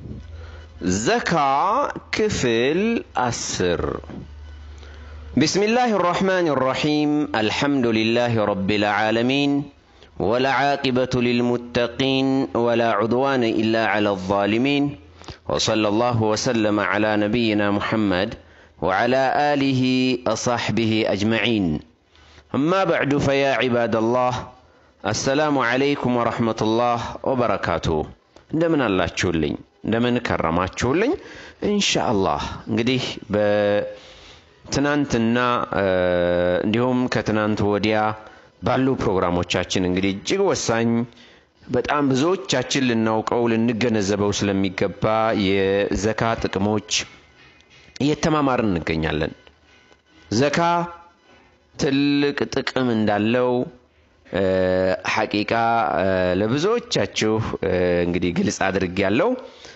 ዘካ ክፍል አስር بسم الله الرحمن الرحيم الحمد لله رب العالمين والعاقبة للمتقين ولا عدوان إلا على الظالمين وصلى الله وسلم على نبينا محمد وعلى آله وصحبه أجمعين أما بعد فيا عباد الله السلام عليكم ورحمة الله وبركاته እንደምን አላችሁልኝ እንደምን ከረማችሁልኝ ኢንሻአላህ እንግዲህ በትናንትና እንዲሁም ከትናንት ወዲያ ባሉ ፕሮግራሞቻችን እንግዲህ እጅግ ወሳኝ በጣም ብዙዎቻችን ልናውቀው ልንገነዘበው ስለሚገባ የዘካ ጥቅሞች እየተማማርን እንገኛለን ዘካ ትልቅ ጥቅም እንዳለው ሐቂቃ ለብዙዎቻችሁ እንግዲህ ግልጽ አድርግ ያለው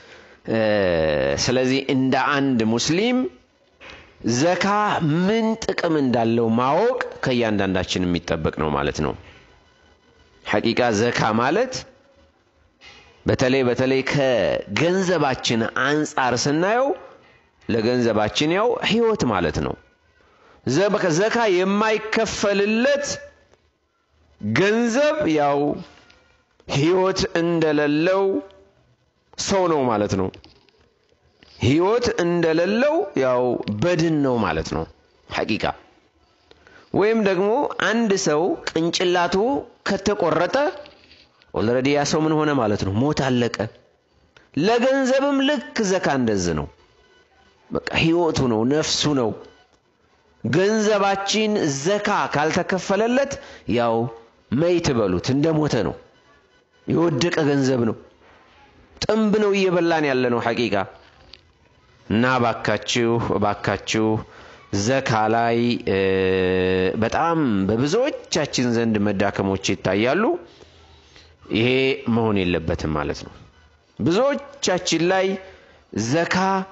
ስለዚህ እንደ አንድ ሙስሊም ዘካ ምን ጥቅም እንዳለው ማወቅ ከእያንዳንዳችን የሚጠበቅ ነው ማለት ነው ሐቂቃ ዘካ ማለት በተለይ በተለይ ከገንዘባችን አንጻር ስናየው ለገንዘባችን ያው ህይወት ማለት ነው ዘካ የማይከፈልለት ገንዘብ ያው ህይወት እንደሌለው ሰው ነው ማለት ነው ህይወት እንደሌለው ያው በድን ነው ማለት ነው ሐቂቃ ወይም ደግሞ አንድ ሰው ቅንጭላቱ ከተቆረጠ ኦልሬዲ ያ ሰው ምን ሆነ ማለት ነው ሞት አለቀ ለገንዘብም ልክ ዘካ እንደዝ ነው በቃ ህይወቱ ነው ነፍሱ ነው ገንዘባችን ዘካ ካልተከፈለለት ያው መይት በሉት እንደ ሞተ ነው የወደቀ ገንዘብ ነው ጥንብ ነው እየበላን ያለ ነው ሐቂቃ እና ባካችሁ ባካችሁ ዘካ ላይ በጣም በብዙዎቻችን ዘንድ መዳከሞች ይታያሉ ይሄ መሆን የለበትም ማለት ነው ብዙዎቻችን ላይ ዘካ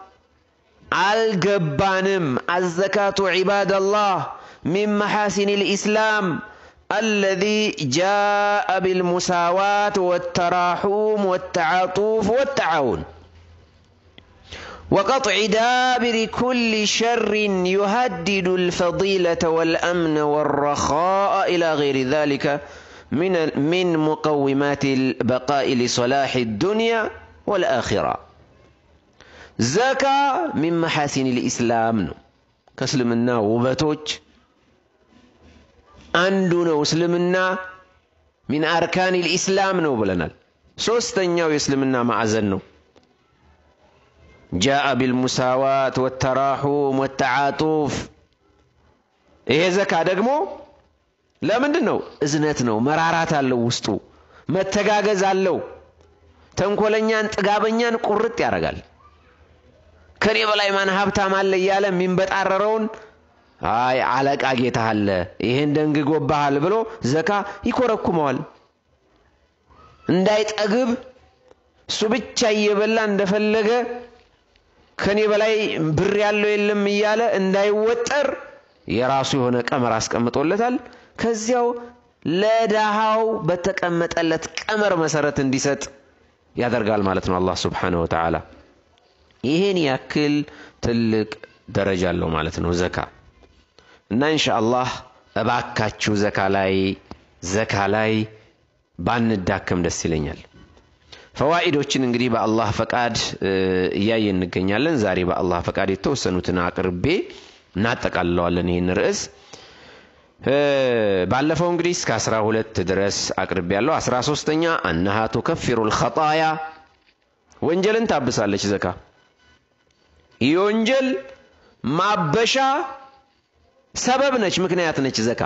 አልገባንም አዘካቱ ዒባደላህ ሚን መሐሲን ልኢስላም الذي جاء بالمساواة والتراحم والتعاطف والتعاون وقطع دابر كل شر يهدد الفضيلة والأمن والرخاء إلى غير ذلك من من مقومات البقاء لصلاح الدنيا والآخرة زكاة من محاسن الإسلام كسلمنا وبتوج አንዱ ነው እስልምና ሚን አርካን ልኢስላም ነው ብለናል ሶስተኛው የእስልምና ማዕዘን ነው ጃአ ቢልሙሳዋት ወተራሑም ወተዓጡፍ ይሄ ዘካ ደግሞ ለምንድን ነው እዝነት ነው መራራት አለው ውስጡ መተጋገዝ አለው ተንኮለኛን ጥጋበኛን ቁርጥ ያደርጋል ከኔ በላይ ማን ሀብታም አለ እያለ የሚንበጣረረውን አይ አለቃ ጌታ አለ ይሄን ደንግጎብሃል ብሎ ዘካ ይኮረኩመዋል እንዳይጠግብ እሱ ብቻ እየበላ እንደፈለገ ከኔ በላይ ብር ያለው የለም እያለ እንዳይወጠር የራሱ የሆነ ቀመር አስቀምጦለታል ከዚያው ለዳሃው በተቀመጠለት ቀመር መሰረት እንዲሰጥ ያደርጋል ማለት ነው አላህ ስብሓንሁ ወተዓላ ይህን ያክል ትልቅ ደረጃ አለው ማለት ነው ዘካ እና ኢንሻአላህ እባካችሁ ዘካ ላይ ዘካ ላይ ባንዳከም ደስ ይለኛል ፈዋኢዶችን እንግዲህ በአላህ ፈቃድ እያየ እንገኛለን ዛሬ በአላህ ፈቃድ የተወሰኑትን አቅርቤ እናጠቃልለዋለን ይህን ርዕስ ባለፈው እንግዲህ እስከ አስራ ሁለት ድረስ አቅርቤ ያለው አስራ ሶስተኛ አነሃ ቱከፊሩ ልኸጣያ ወንጀልን ታብሳለች ዘካ የወንጀል ማበሻ ሰበብ ነች ምክንያት ነች ዘካ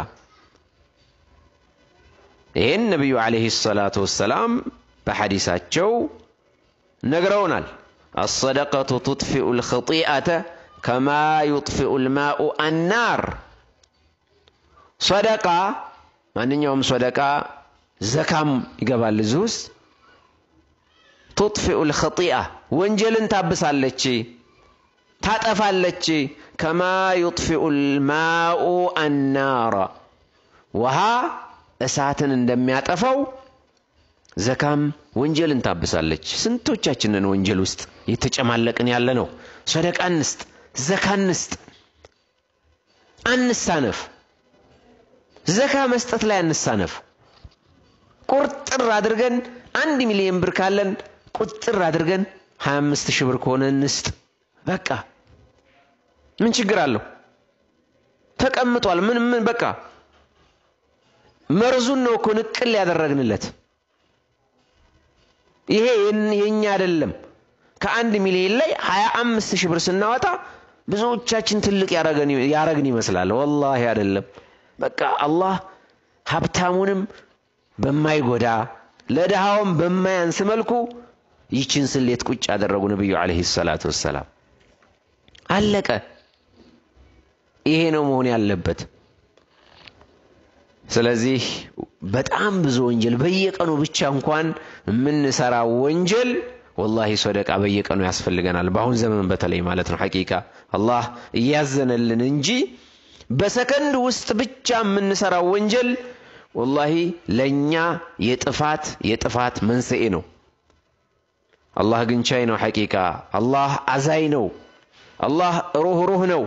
ይህን ነቢዩ ዓለይህ ሰላቱ ወሰላም በሐዲሳቸው ነግረውናል አሰደቀቱ ቱጥፊኡ ልኽጢአተ ከማ ዩጥፊኡ ልማኡ አናር ሰደቃ ማንኛውም ሰደቃ ዘካም ይገባል እዚህ ውስጥ ቱጥፊኡ ልኽጢአ ወንጀልን ታብሳለች ታጠፋለች ከማ ዩጥፊኡ ልማኡ አናራ ውሃ እሳትን እንደሚያጠፋው ዘካም ወንጀልን ታብሳለች ስንቶቻችንን ወንጀል ውስጥ የተጨማለቅን ያለ ነው። ሰደቃ እንስጥ፣ ዘካ እንስጥ፣ አንሳነፍ። ዘካ መስጠት ላይ አንሳነፍ። ቁርጥር አድርገን አንድ ሚሊዮን ብር ካለን ቁጥር አድርገን 25 ሺህ ብር ከሆነ እንስጥ። በቃ ምን ችግር አለው? ተቀምጧል። ምን ምን በቃ መርዙን ነው እኮ ንቅል ያደረግንለት። ይሄ የኛ አይደለም። ከአንድ ሚሊዮን ላይ 25 ሺህ ብር ስናወጣ ብዙዎቻችን ትልቅ ያረግን ይመስላል። ወላሂ አይደለም። በቃ አላህ ሀብታሙንም በማይጎዳ ለድሃውም በማያንስ መልኩ ይችን ስሌት ቁጭ ያደረጉ ነቢዩ ዓለይሂ ሰላቱ ወሰላም። አለቀ። ይሄ ነው መሆን ያለበት። ስለዚህ በጣም ብዙ ወንጀል በየቀኑ ብቻ እንኳን የምንሰራው ወንጀል ወላሂ ሰደቃ በየቀኑ ያስፈልገናል። በአሁን ዘመን በተለይ ማለት ነው። ሐቂቃ አላህ እያዘነልን እንጂ በሰከንድ ውስጥ ብቻ የምንሰራው ወንጀል ወላሂ ለእኛ የጥፋት የጥፋት መንስኤ ነው። አላህ ግን ቻይ ነው። ሐቂቃ አላህ አዛይ ነው። አላህ ሩህ ሩህ ነው።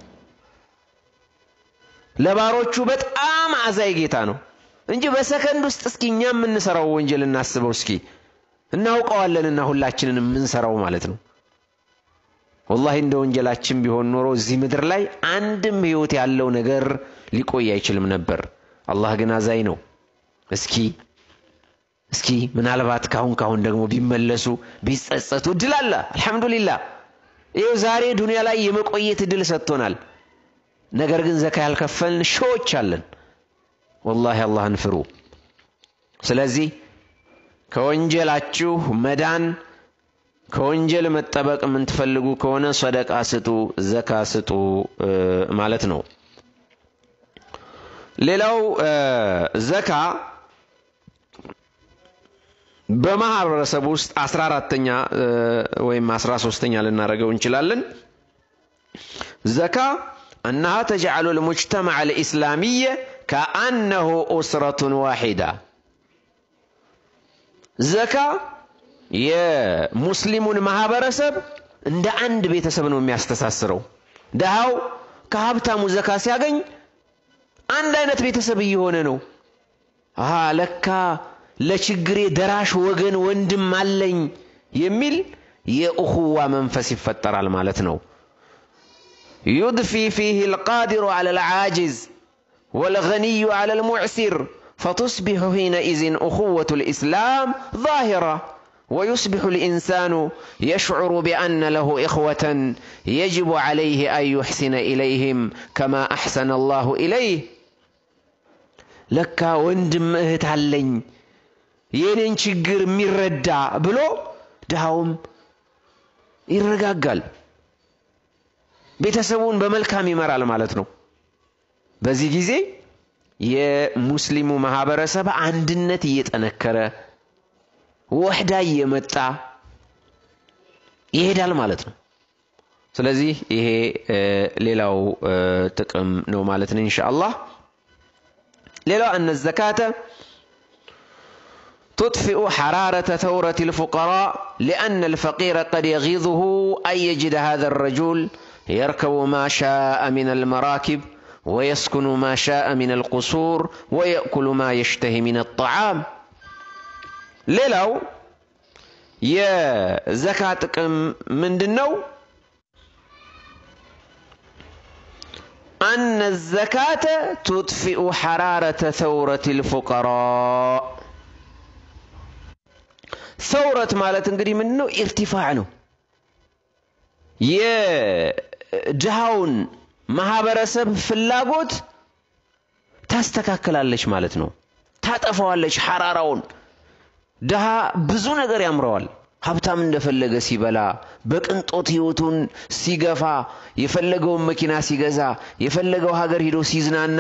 ለባሮቹ በጣም አዛይ ጌታ ነው እንጂ በሰከንድ ውስጥ እስኪ እኛ የምንሰራው ወንጀል እናስበው እስኪ እናውቀዋለንና ሁላችንን የምንሰራው ማለት ነው። ወላሂ እንደ ወንጀላችን ቢሆን ኖሮ እዚህ ምድር ላይ አንድም ህይወት ያለው ነገር ሊቆይ አይችልም ነበር። አላህ ግን አዛኝ ነው። እስኪ እስኪ ምናልባት ካሁን ካሁን ደግሞ ቢመለሱ ቢጸጸቱ እድል አለ። አልሐምዱሊላህ ይኸው ዛሬ ዱንያ ላይ የመቆየት እድል ሰጥቶናል። ነገር ግን ዘካ ያልከፈልን ሺዎች አለን። ወላሂ አላህን ፍሩ። ስለዚህ ከወንጀላችሁ መዳን ከወንጀል መጠበቅ የምትፈልጉ ከሆነ ሰደቃ ስጡ፣ ዘካ ስጡ ማለት ነው። ሌላው ዘካ በማህበረሰብ ውስጥ አስራ አራተኛ ወይም አስራ ሶስተኛ ልናደርገው እንችላለን። ዘካ አነሃ ተጅዓሉ ልሙጅተመዕ ልኢስላሚየ ከአነሁ ኡስረቱን ዋሒዳ ዘካ የሙስሊሙን ማህበረሰብ እንደ አንድ ቤተሰብ ነው የሚያስተሳስረው። ድሃው ከሀብታሙ ዘካ ሲያገኝ አንድ አይነት ቤተሰብ እየሆነ ነው። አሃ ለካ ለችግሬ ደራሽ ወገን ወንድም አለኝ የሚል የእኹዋ መንፈስ ይፈጠራል ማለት ነው። ዩድፊ ፊህ አልቃዲሩ ዐለ አልዓጂዝ ወልገኒዩ ዐለ አልሙዕሲር ፈቱስቢሑ ሒነኢዝን እኹወቱ ልኢስላም ዛሂራ ويصبح الإنسان يشعر بأن له إخوة يجب عليه أن يحسن إليهم كما أحسن الله إليه لك وندم እህት አለኝ የኔን ችግር የሚረዳ ብሎ ድሃውም ይረጋጋል። ቤተሰቡን በመልካም ይመራል ማለት ነው። በዚህ ጊዜ የሙስሊሙ ማህበረሰብ አንድነት እየጠነከረ ወህዳ እየመጣ ይሄዳል ማለት ነው። ስለዚህ ይሄ ሌላው ጥቅም ነው ማለት ነው ኢንሻአላህ። ሌላው አነ ዘካተ تطفئ حرارة ثورة الفقراء لأن الفقير قد يغيظه أن يجد هذا الرجل يركب ما شاء من المراكب ويسكن ما شاء من القصور ويأكل ما يشتهي من الطعام ሌላው የዘካ ጥቅም ምንድን ነው? አነ ዘካተ ቱጥፊኡ ሐራረተ ተውረት ልፉቀራ ሰውረት ማለት እንግዲህ ምንድን ነው? ኢርቲፋዕ ነው። የድሃውን ማህበረሰብ ፍላጎት ታስተካክላለች ማለት ነው። ታጠፋዋለች ሐራራውን ድሃ ብዙ ነገር ያምረዋል። ሀብታም እንደፈለገ ሲበላ፣ በቅንጦት ህይወቱን ሲገፋ፣ የፈለገውን መኪና ሲገዛ፣ የፈለገው ሀገር ሂዶ ሲዝናና፣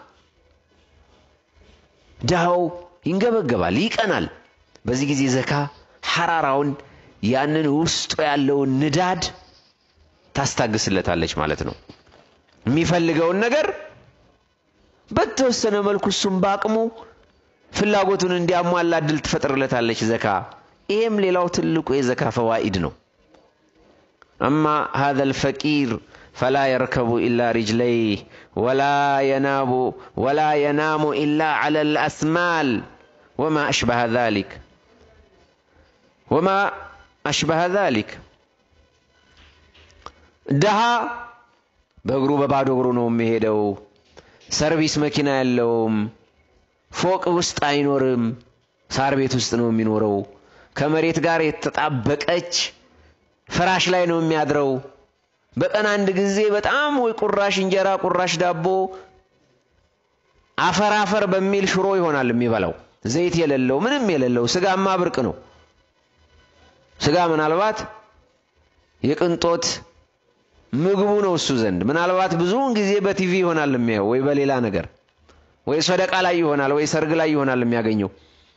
ድሃው ይንገበገባል፣ ይቀናል። በዚህ ጊዜ ዘካ ሐራራውን ያንን ውስጡ ያለውን ንዳድ ታስታግስለታለች ማለት ነው። የሚፈልገውን ነገር በተወሰነ መልኩ እሱም በአቅሙ ፍላጎቱን እንዲያሟላ እድል ትፈጥርለታለች ዘካ። ይሄም ሌላው ትልቁ የዘካ ፈዋኢድ ነው። አማ ሃذا الفقير فلا يركب إلا رجليه ولا ينام ولا ينام إلا على الأسمال وما أشبه ذلك وما أشبه ذلك ድሃ በእግሩ በባዶ እግሩ ነው የሚሄደው። ሰርቪስ መኪና የለውም። ፎቅ ውስጥ አይኖርም። ሳር ቤት ውስጥ ነው የሚኖረው። ከመሬት ጋር የተጣበቀች ፍራሽ ላይ ነው የሚያድረው። በቀን አንድ ጊዜ በጣም ወይ ቁራሽ እንጀራ፣ ቁራሽ ዳቦ አፈር አፈር በሚል ሽሮ ይሆናል የሚበላው። ዘይት የሌለው ምንም የሌለው ስጋማ ብርቅ ነው። ስጋ ምናልባት የቅንጦት ምግቡ ነው እሱ ዘንድ። ምናልባት ብዙውን ጊዜ በቲቪ ይሆናል የሚያየው ወይ በሌላ ነገር ወይ ሰደቃ ላይ ይሆናል ወይ ሰርግ ላይ ይሆናል የሚያገኘው።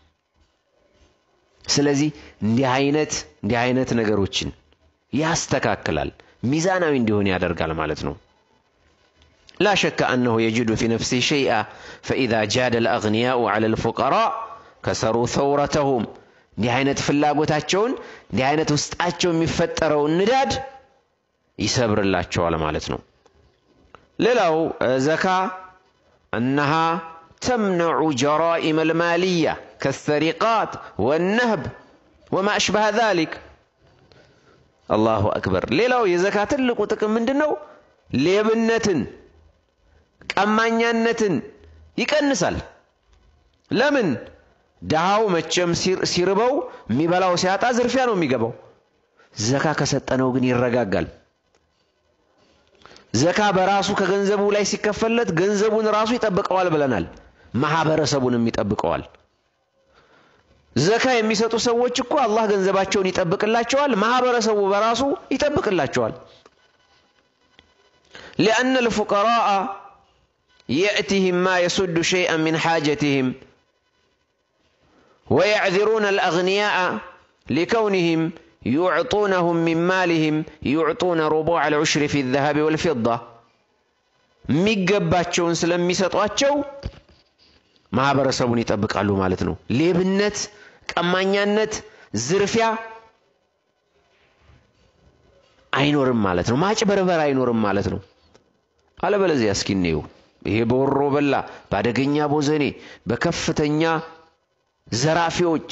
ስለዚህ እንዲህ አይነት እንዲህ አይነት ነገሮችን ያስተካክላል፣ ሚዛናዊ እንዲሆን ያደርጋል ማለት ነው። ላ ሸከ አነሁ የጅዱ ፊ ነፍሲህ ሸይአ ፈኢዛ ጃደ ልአግንያኡ ዐለ ልፉቀራ ከሰሩ ተውረተሁም እንዲህ አይነት ፍላጎታቸውን እንዲህ አይነት ውስጣቸው የሚፈጠረውን ንዳድ ይሰብርላቸዋል ማለት ነው። ሌላው ዘካ እነሃ ተምነዑ ጀራኢም አልማልያ ከሰሪቃት ወነህብ ወማ አሽበሃ ዛሊክ። አላሁ አክበር። ሌላው የዘካ ትልቁ ጥቅም ምንድን ነው? ሌብነትን፣ ቀማኛነትን ይቀንሳል። ለምን? ድሃው መቼም ሲርበው የሚበላው ሲያጣ ዝርፊያ ነው የሚገባው። ዘካ ከሰጠነው ግን ይረጋጋል። ዘካ በራሱ ከገንዘቡ ላይ ሲከፈለት ገንዘቡን ራሱ ይጠብቀዋል ብለናል። ማህበረሰቡንም ይጠብቀዋል። ዘካ የሚሰጡ ሰዎች እኮ አላህ ገንዘባቸውን ይጠብቅላቸዋል፣ ማህበረሰቡ በራሱ ይጠብቅላቸዋል። ሊአነ ልፉቀራአ የእቲህም ማ የሱዱ ሸይአን ሚን ሓጀትህም ወየዕዚሩነ አልአግንያአ ሊከውንህም ዩዕጡነሁም ሚን ማሊህም ዩዕጡነ ሩቡዕ አልዑሽሪ ፊ ዘሀቢ ወልፊዳ የሚገባቸውን ስለሚሰጧቸው ማህበረሰቡን ይጠብቃሉ ማለት ነው። ሌብነት፣ ቀማኛነት፣ ዝርፊያ አይኖርም ማለት ነው። ማጭበርበር አይኖርም ማለት ነው። አለበለዚያ እስኪ እንየው ይሄ በወሮ በላ በአደገኛ ቦዘኔ በከፍተኛ ዘራፊዎች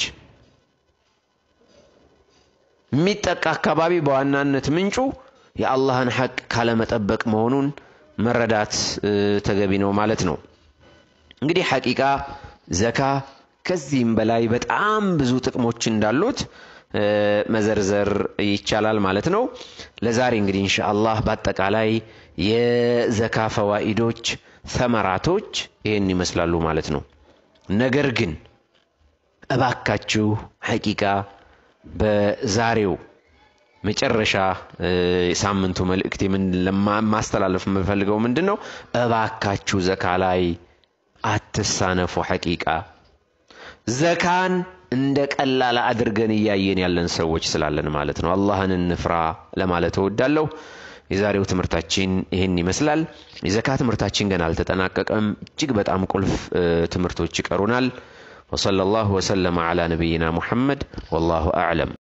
የሚጠቃ አካባቢ በዋናነት ምንጩ የአላህን ሐቅ ካለመጠበቅ መሆኑን መረዳት ተገቢ ነው ማለት ነው። እንግዲህ ሐቂቃ ዘካ ከዚህም በላይ በጣም ብዙ ጥቅሞች እንዳሉት መዘርዘር ይቻላል ማለት ነው። ለዛሬ እንግዲህ ኢንሻአላህ በአጠቃላይ የዘካ ፈዋኢዶች፣ ተመራቶች ይህን ይመስላሉ ማለት ነው። ነገር ግን እባካችሁ ሐቂቃ በዛሬው መጨረሻ ሳምንቱ መልእክት ማስተላለፍ የምፈልገው ምንድን ነው? እባካችሁ ዘካ ላይ አትሳነፉ። ሐቂቃ ዘካን እንደ ቀላል አድርገን እያየን ያለን ሰዎች ስላለን ማለት ነው። አላህን እንፍራ ለማለት እወዳለሁ። የዛሬው ትምህርታችን ይህን ይመስላል። የዘካ ትምህርታችን ገና አልተጠናቀቀም። እጅግ በጣም ቁልፍ ትምህርቶች ይቀሩናል። ወሰለላሁ ወሰለመ ዐላ ነቢይና ሙሐመድ ወላሁ አዕለም።